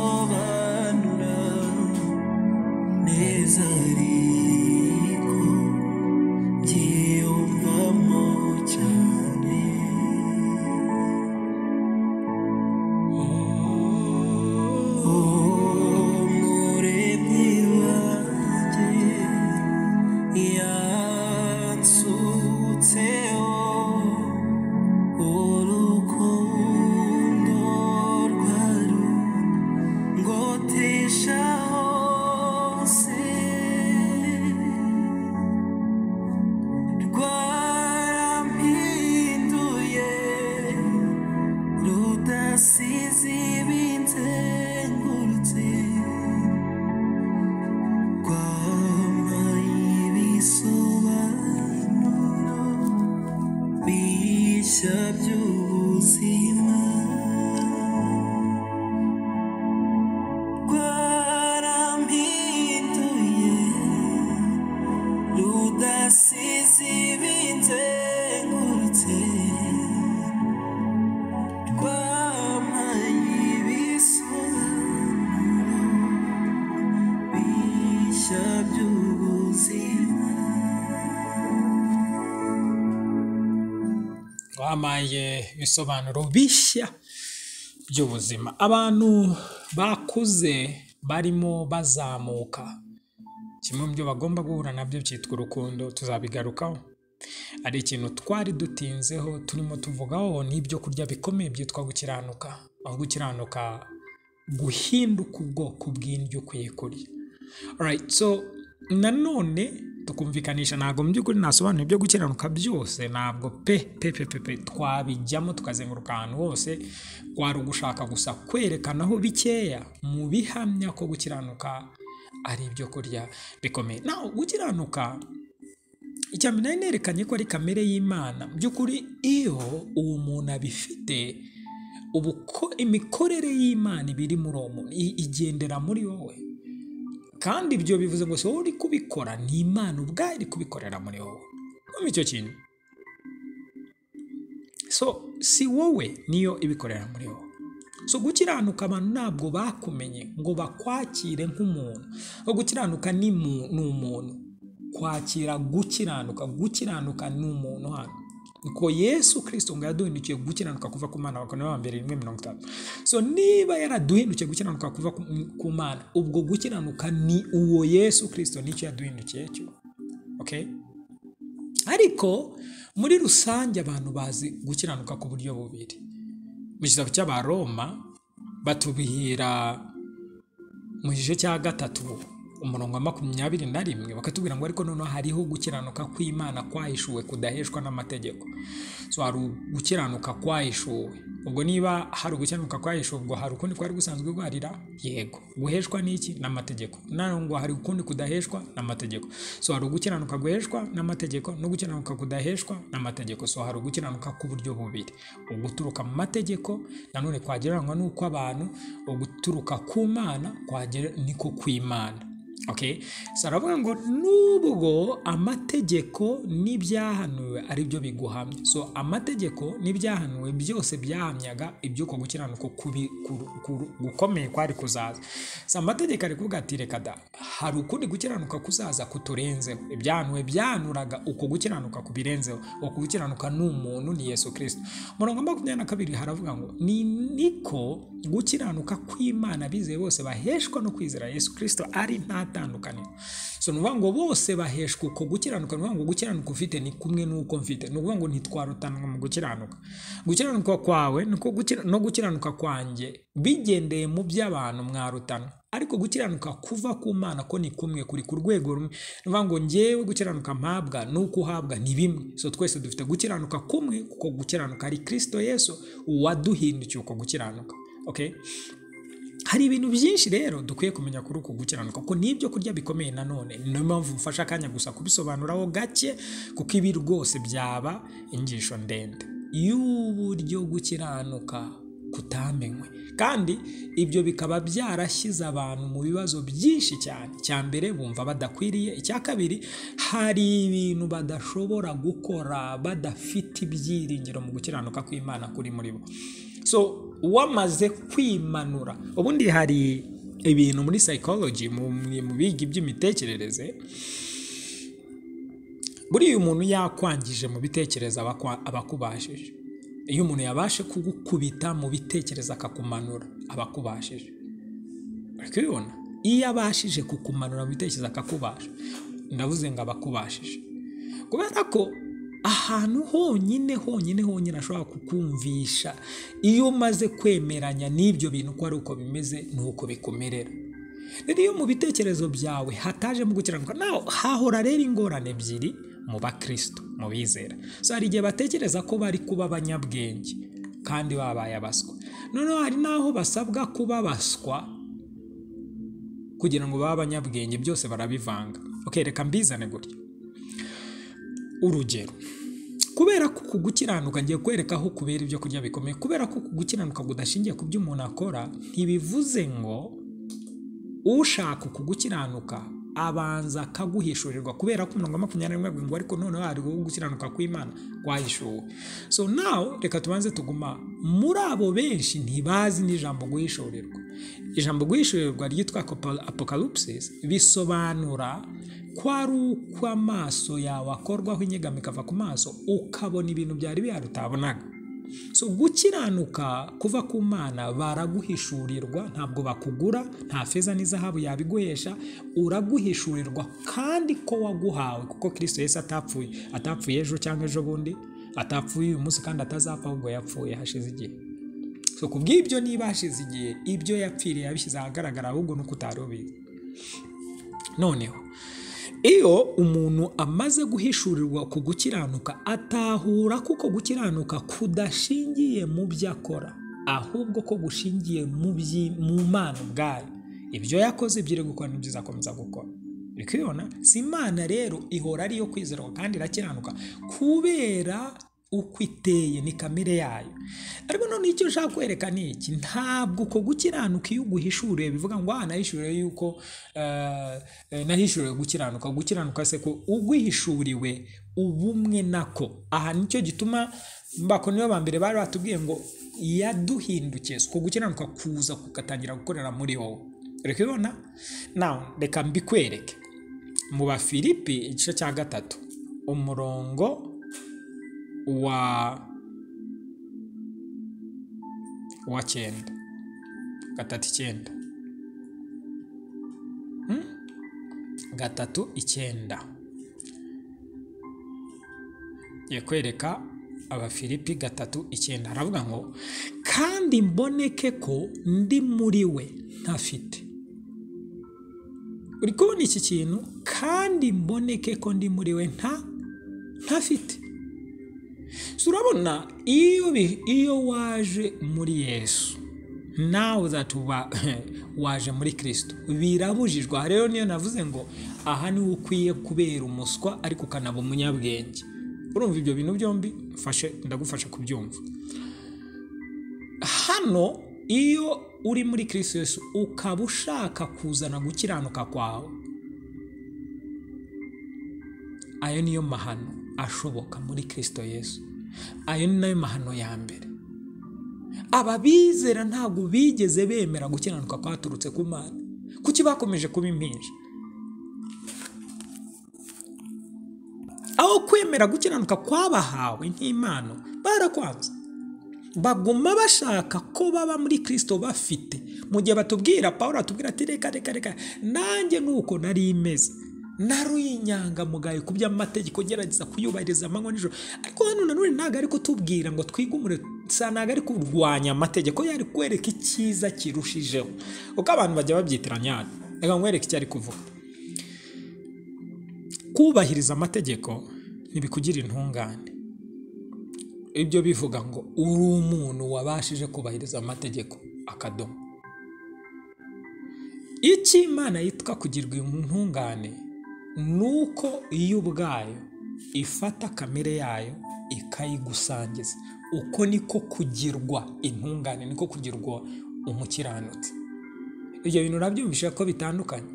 bisobanura neza ariko byiyumvamo cyane umuremyi wanjye yansutseho urukundo rwarundi ngotesha hose rwarampinduye rudasize ibinzengurutse rwampaye ibisobanuro bishya by'ubuzima rwarampinduye rudasize ibinzengurutse rwampaye ibisobanuro bishya by'ubuzima wampaye ibisobanuro bishya by'ubuzima abantu bakuze barimo bazamuka kimwe mu byo bagomba guhura nabyo cyitwa urukundo tuzabigarukaho hari ikintu twari dutinzeho turimo tuvugaho ni ibyo kurya bikomeye byitwa gukiranuka aho gukiranuka guhinduka ubwoko bw'indyo ukwiye kurya Alright, so nanone tukumvikanisha ntabwo mu by'ukuri nasobanuye ibyo gukiranuka byose ntabwo pe pe pe pe pe twabijyamo tukazenguruka ahantu hose wari ugushaka gusa kwerekanaho bikeya mu bihamya ko gukiranuka ari ibyo kurya bikomeye naho gukiranuka icya mbere nari nerekanye ko ari kamere y'imana mu by'ukuri iyo uwo muntu abifite ubu ko imikorere y'imana iba iri muri uwo muntu i- igendera muri wowe kandi ibyo bivuze ngo si wowe uri kubikora ni imana ubwayo iri kubikorera muri wowe kumva icyo kintu so si wowe niyo ibikorera muri wowe so gukiranuka abantu ntabwo bakumenye ngo bakwakire nk'umuntu aho gukiranuka ni mu- ni umuntu kwakira gukiranuka gukiranuka ni umuntu hano nuko yesu kirisito ngo yaduhindukiye gukiranuka kuva ku mana bakora ba mbere rimwe mirongo itanu so niba yaraduhindukiye gukiranuka kuva ku ku mana ubwo gukiranuka ni uwo yesu kirisito nicyo yaduhindukiye cyo okay? ariko muri rusange abantu bazi gukiranuka ku buryo bubiri mu gitabo cy'abaroma batubwira mu gice cya gatatu umurongo wa makumyabiri na rimwe bakatubwira ngo ariko noneho hariho gukiranuka kw'imana kwahishuwe kudaheshwa n'amategeko so hari gukiranuka kwahishuwe ubwo niba hari ugukiranuka kwahishuwe ubwo hari ukundi kwari gusanzwe guharira yego guheshwa n'iki n'amategeko naho ngo hari ukundi kudaheshwa n'amategeko so hari ugukiranuka guheshwa n'amategeko no gukiranuka kudaheshwa n'amategeko so hari ugukiranuka k'uburyo bubiri uguturuka mu mategeko nanone kwagereranywa n'uko abantu uguturuka ku mana kwagera niko kw'imana okay so aravuga ngo nubwo amategeko n'ibyahanuwe ari byo biguhamya so amategeko n'ibyahanuwe byose byahamyaga iby'uko gukiranuka kubi- kuru- kuru- gukomeye kwari kuzaza so amategeko ari kuvuga ati reka da hari ukundi gukiranuka kuzaza kuturenzeho ibyahanuwe byahanuraga uko gukiranuka kubirenzeho uko gukiranuka ni umuntu ni yesu kirisito umurongo wa makumyabiri na kabiri haravuga ngo ni niko gukiranuka kw'imana abizeye bose baheshwa no kwizera yesu kirisito ari nta tandukaniro so ni ukuvuga ngo bose baheshwa uko gukiranuka ni ukuvuga ngo gukiranuka ufite ni kumwe n'uko mfite ni ukuvuga ngo ntitwarutanwa mu gukiranuka gukiranuka kwawe niko gukira- no gukiranuka kwanjye bigendeye mu by'abantu mwarutanwa ariko gukiranuka kuva ku mana ko ni kumwe kuri ku rwego rumwe ni ukuvuga ngo ngewe gukiranuka mpabwa n'uko uhabwa ni bimwe so twese dufite gukiranuka kumwe kuko gukiranuka ari kirisito yesu waduhindukiye uko gukiranuka okay? hari ibintu byinshi rero dukwiye kumenya kuri uku gukiranuka kuko ni ibyo kurya bikomeye nanone niyo mpamvu mfashe akanya gusa kubisobanuraho gake kuko ibi rwose byaba inyigisho ndende y'uburyo gukiranuka kutamenywe kandi ibyo bikaba byarashyize abantu mu bibazo byinshi cyane icya mbere bumva badakwiriye icya kabiri hari ibintu badashobora gukora badafite ibyiringiro mu gukiranuka kw'imana kuri muri bo so wamaze kwimanura ubundi hari ibintu muri psychology mu mu biga iby'imitekerereze buriya umuntu yakwangije mu bitekerezo aba akwa- aba akubashije iyo umuntu yabashe kugukubita mu bitekerezo akakumanura aba akubashije uri kubibona iyo abashije kukumanura mu bitekerezo akakubasha ndavuze ngo aba akubashije kubera ko ahantu honyine honyine honyine ashobora kukumvisha iyo umaze kwemeranya n'ibyo bintu ko ari uko bimeze ni uko bikumerera rero iyo mu bitekerezo byawe hatajemo gukiranuka naho hahora rero ingorane ebyiri mu bakristo mu bizera so hari igihe batekereza ko bari kuba abanyabwenge kandi babaye abaswa noneho hari n'aho basabwa kuba baswa kugira ngo babe abanyabwenge byose barabivanga okay, reka mbizane gutya urugero kubera ko uku gukiranuka ngiye kwereka aho kubera ibyo kurya bikomeye kubera ko uku gukiranuka kudashingiye ku byo umuntu akora ntibivuze ngo ushaka uku gukiranuka abanza akaguhishurirwa kubera ko umurongo wa makumyabiri n'umwe ngo ariko noneho hari uwo gukiranuka kw'imana kwahishuwe so nawe reka tubanze tuguma muri abo benshi ntibazi n'ijambo guhishurirwa ijambo guhishurirwa ryitwa apokalupsis bisobanura ko ari uko amaso yawe akorwaho inyegamo ikava ku maso ukabona ibintu byari bihari utabonaga so gukiranuka kuva ku mana baraguhishurirwa ntabwo bakugura nta feza n'izahabu yabiguhesha uraguhishurirwa kandi ko waguhawe kuko kirisito yesi atapfuye atapfuye ejo cyangwa ejo bundi atapfuye uyu munsi kandi atazapfa ahubwo yapfuye hashize igihe so ku bw'ibyo niba hashize igihe ibyo yapfiriye yabishyize ahagaragara ahubwo nuko utari ubizi noneho iyo umuntu amaze guhishurirwa ku gukiranuka atahura kuko gukiranuka kudashingiye mu byo akora ahubwo ko gushingiye mu byi- mu mana ubwayo ibyo yakoze byiri gukora n'ibyo izakomeza gukora uri kubibona si imana rero ihora ariyo kwizerwa kandi irakiranuka kubera uko iteye ni kamere yayo ariko noneho icyo ushaka kwereka ni iki ntabwo uko gukiranuka iyo uguhishuriye bivuga ngo aha nahishuriwe yuko eh, eh, nahishuriwe gukiranuka gukiranuka se ko ugwihishuriwe ubumwe nako aha nicyo gituma mbako nibo ba mbere bari batubwiye ngo yaduhindukiye uko gukiranuka kuza kugatangira gukorera muri wowe uri kubibona nawe reka mbikwereke mu bafilipi igice cya gatatu umurongo wa wa cyenda gatatu icyenda Hmm? gatatu icyenda Ngiye kwereka abafilipi gatatu icyenda haravuga ngo kandi mboneke ko ndi muri we ntafite uri kubona iki kintu kandi mboneke ko ndi muri we nta ntafite So, urabona iyo bi- iyo waje muri yesu nawe uzatuba waje muri kirisito birabujijwe aha rero niyo navuze ngo aha niho ukwiye kubera umuswa ariko ukanaba umunyabwenge urumva ibyo bintu byombi mfashe ndagufasha kubyumva hano iyo uri muri kirisito yesu ukaba ushaka kuzana gukiranuka kwawe ayo niyo mahano ashoboka muri kirisito yesu ayo ni nayo mahano ya mbere aba bizera ntabwo bigeze bemera gukiranuka kwaturutse ku mana kuki bakomeje kuba impinja aho kwemera gukiranuka kwabahawe nk'impano barakwanze baguma bashaka ko baba muri kirisito bafite mu gihe batubwira pawulo atubwira ati reka reka reka nanjye nuko nari imeze nari inyangamugayo ku by'amategeko gerageza kuyubahiriza amanywa nijoro ariko hano nanone ntabwo ari kutubwira ngo twigumure sa ntabwo ari kurwanya amategeko yari kwereka icyiza kirushijeho kuko abantu bajya babyitiranya hano reka nkwereke icyo ari kuvuga kubahiriza amategeko ntibikugira intungane ibyo bivuga ngo uri umuntu wabashije kubahiriza amategeko akadomo icyo imana yitwa kugirwa intungane ni uko iyo ubwayo ifata kamere yayo ikayigusangiza uko niko kugirwa intungane niko kugirwa umukiranutsi ibyo bintu urabyumvisha ko bitandukanye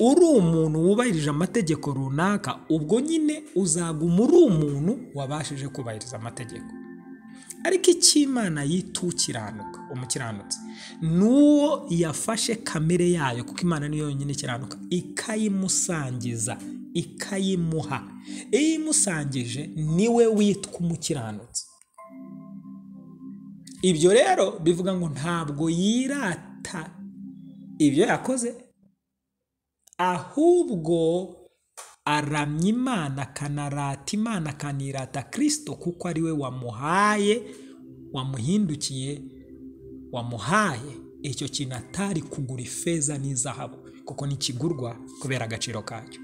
uri umuntu wubahirije amategeko runaka ubwo nyine uzaguma uri umuntu wabashije kubahiriza amategeko ariko icyo imana yita ukiranuka umukiranutsi ni uwo yafashe kamere yayo kuko imana niyo yonyine ikiranuka ikayimusangiza ikayimuha iyo imusangije niwe witwa umukiranutsi ibyo rero bivuga ngo ntabwo yirata ibyo yakoze ahubwo aramya imana akanarata imana akanirata kirisito kuko ari we wamuhaye wamuhindukiye wamuhaye icyo kintu atari kugura ifeza n'izahabu kuko ntikigurwa kubera agaciro kacyo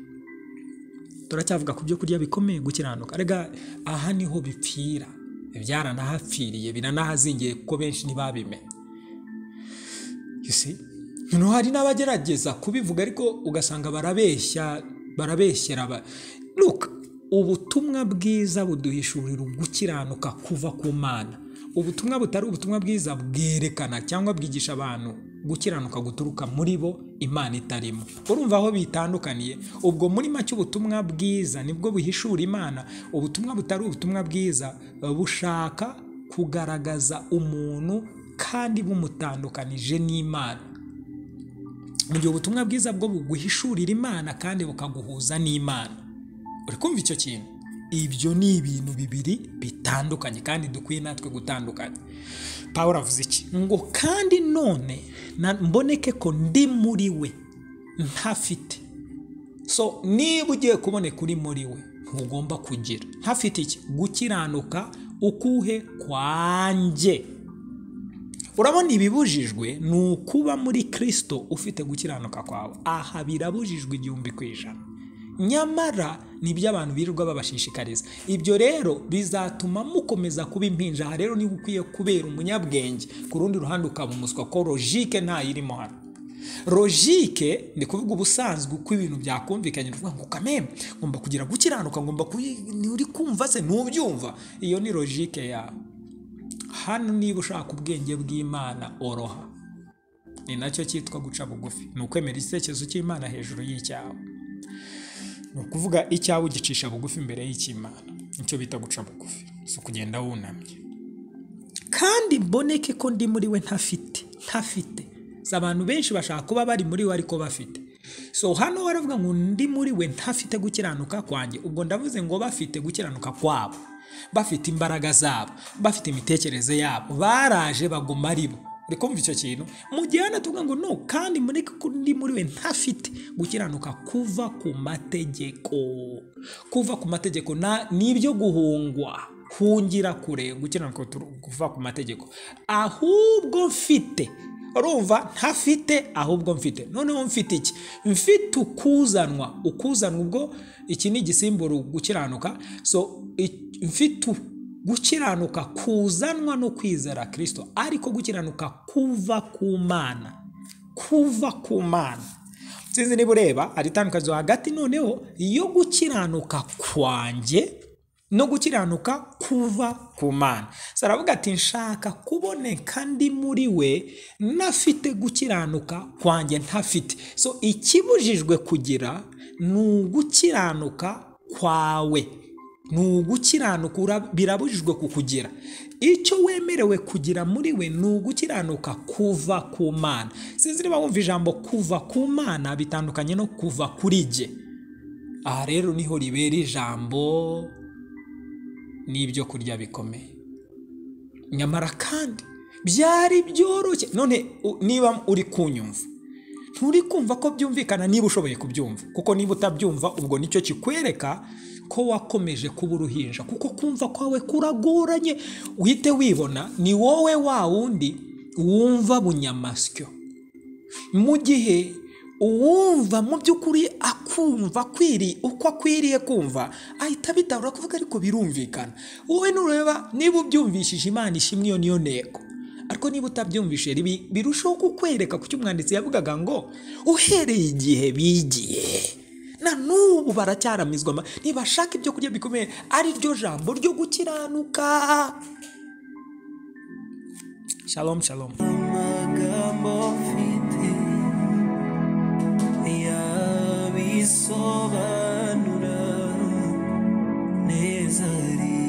turacyavuga ku byo kurya bikomeye gukiranuka rega aha niho bipfira byaranahapfiriye biranahazingiye kuko benshi ntibabimenye You see? noneho hari n'abagerageza kubivuga ariko ugasanga barabeshya barabeshyera aba luka ubutumwa bwiza buduhishurira gukiranuka kuva ku mana ubutumwa butari ubutumwa bwiza bwerekana cyangwa bwigisha abantu gukiranuka guturuka muri bo imana itarimo urumva aho bitandukaniye ubwo muri make ubutumwa bwiza nibwo buhishura imana ubutumwa butari ubutumwa bwiza bushaka kugaragaza umuntu kandi bumutandukanije n'imana mu gihe ubutumwa bwiza bwo buguhishurira imana kandi bukaguhuza n'imana uri kumva icyo kintu ibyo ni ibintu bibiri bitandukanye kandi dukwiye natwe gutandukanya pawuro avuze iki ngo kandi none na- mboneke ko ndi muri we ntafite so niba ugiye kuboneka uri muri we ntugomba kugira ntafite iki gukiranuka ukuhe kwanjye urabona ibibujijwe ni ukuba muri kirisito ufite gukiranuka kwawe aha birabujijwe igihumbi ku ijana nyamara nibyo abantu birirwa babashishikariza ibyo rero bizatuma mukomeza kuba impinja aha rero niho ukwiye kubera umunyabwenge ku rundi ruhande ukaba umuswa ko logike ntayirimo hano logike ni kuvuga ubusanzwe uko ibintu byakumvikanye ni ukuvuga ngo kameme ngomba kugira gukiranuka ngomba uri kumva se ntubyumva iyo ni logike yawe hano niba ushaka ubwenge bw'imana oroha ni nacyo cyitwa guca bugufi ni ukwemera icyerekezo cy'imana hejuru y'icyawe ni ukuvuga icyawe ugicisha bugufi imbere y'icy'imana nicyo bita guca bugufi si ukugenda wunamye kandi mboneke ko ndi muri we ntafite ntafite si abantu benshi bashaka kuba bari muri we ariko bafite so hano baravuga ngo ndi muri we ntafite gukiranuka kwanjye ubwo ndavuze ngo bafite gukiranuka kwabo bafite imbaraga zabo bafite imitekerereze yabo baraje baguma ari bo uri kumva icyo kintu mu gihe hano tuvuga ngo no kandi mureke ko ndi muri we ntafite gukiranuka kuva ku mategeko kuva ku mategeko na- ni ibyo guhungwa hungira kure gukiranuka kutu- kuva ku mategeko ahubwo mfite urumva ntafite ahubwo mfite noneho mfite iki mfite ukuzanwa ukuzanwa ubwo iki ni igisimbura gukiranuka so i- mfite u- gukiranuka kuzanwa no kwizera kirisito ariko gukiranuka kuva ku mana kuva ku mana sinzi niba ureba hari itandukanizo hagati noneho yo gukiranuka kwanjye no gukiranuka kuva ku mana saravuga ati nshaka kuboneka ndi muri we nafite gukiranuka kwanjye ntafite so ikibujijwe kugira ni ugukiranuka kwawe ni ugukiranuka ura- birabujijwe kukugira icyo wemerewe kugira muri we ni ugukiranuka kuva ku mana sinzi niba wumva ijambo kuva ku mana bitandukanye no kuva kuri jye aha rero niho ribera ijambo n'ibyo kurya bikomeye nyamara kandi byari byoroshye none u- niba uri kunyumva nturi kumva ko byumvikana niba ushoboye kubyumva kuko niba utabyumva ubwo nicyo kikwereka ko wakomeje kuba uruhinja kuko kumva kwawe kuragoranye uhite wibona ni wowe wa wundi wumva bunyamasyo mu gihe uwumva mu by'ukuri akumva akwiriye uko akwiriye kumva ahita abitahura kuvuga ariko birumvikana wowe nureba niba ubyumvishije imana ishimwe iyo niyo ntego ariko niba utabyumvise ribi- birushaho kukwereka ku cyo umwanditsi yavugaga ngo uhereye igihe bigiye na n'ubu baracyaramizwa ama- ntibashaka ibyo kurya bikomeye ari ryo jambo ryo gukiranuka shalom shalom amagambo mfite yabisobanura neza ari